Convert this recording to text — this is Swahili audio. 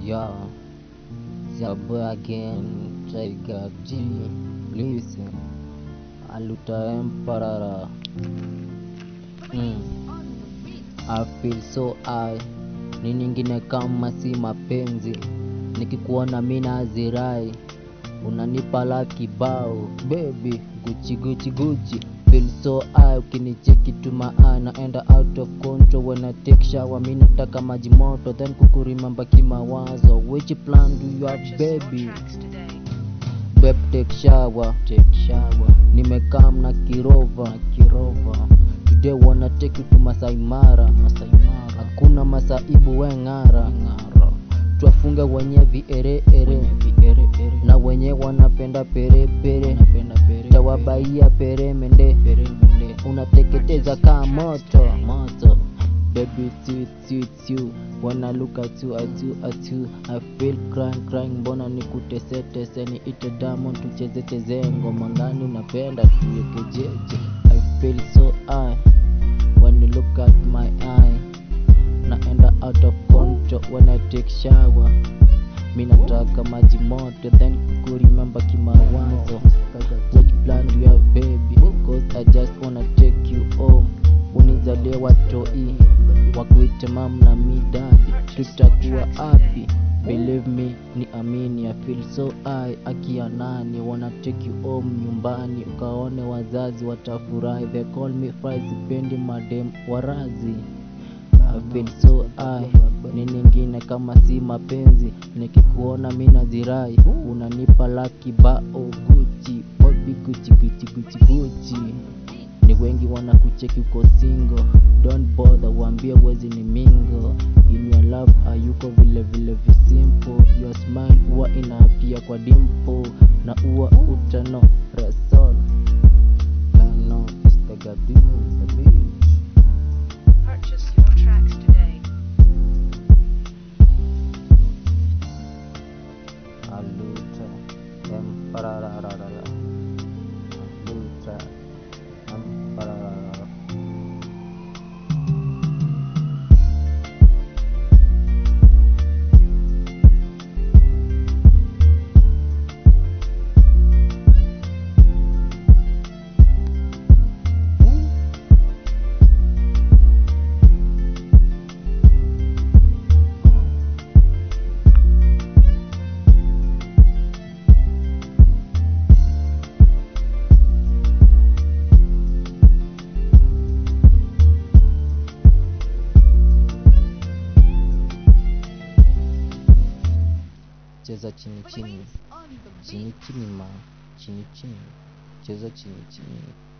Yeah, Zabo again, Tiger G, listen, Aluta Emperor. Mm. I feel so high, ni nyingine kama si mapenzi, nikikuona mina azirai, unanipa la kibao, baby, guchi guchi guchi feel so high, ukinicheki tu maa naenda out of control when I take shower, mi nataka maji moto then kukurimamba kimawazo, which plan do you have baby? Babe take shower, take shower. Nimekam na kirova, kirova. Today wanna take you to Masai Mara, Masai Mara. Hakuna masaibu we ng'ara, ng'ara. Twafunge wenye viere ere, viere ere. Na wenye wanapenda pere pere, napenda pere. Tawabaia pere mende, pere mende. Unateketeza kaa moto, moto. Baby, it's you, it's you, it's you. When I look at you, at you, at you, I feel crying, crying. Mbona nikutese tese, niite diamond tucheze cheze ngoma gani unapenda tuweke jeje. I feel so high when you look at my eye. Naenda out of control when I take shower. Mi nataka maji moto then kukurimemba kimawazo. Which plan do you have baby? Cause I just wanna take you home. Unizalie watoi wakuite mam na mi dadi, tutakuwa happy. Believe me, ni amini, I feel so high. Akia nani wanna take you home nyumbani, ukaone wazazi watafurahi. They call me fry, sipendi madem warazi. I feel so high, ni ningine kama si mapenzi, nikikuona mina zirai, unanipa laki bao Gucci, baby Gucci, Gucci, Gucci, Gucci. Ni wengi wanakucheki uko single, don't bother, waambie wezi ni mingo. In your love hayuko vile vile visimple, your smile huwa inaapia kwa dimple, na huwa utano resol. Kano, istagadim, the beach. Purchase your tracks today. Aluta, emparararara. Aluta, empararara. Cheza chini chini, chini chini ma, chini chini, cheza chini chini.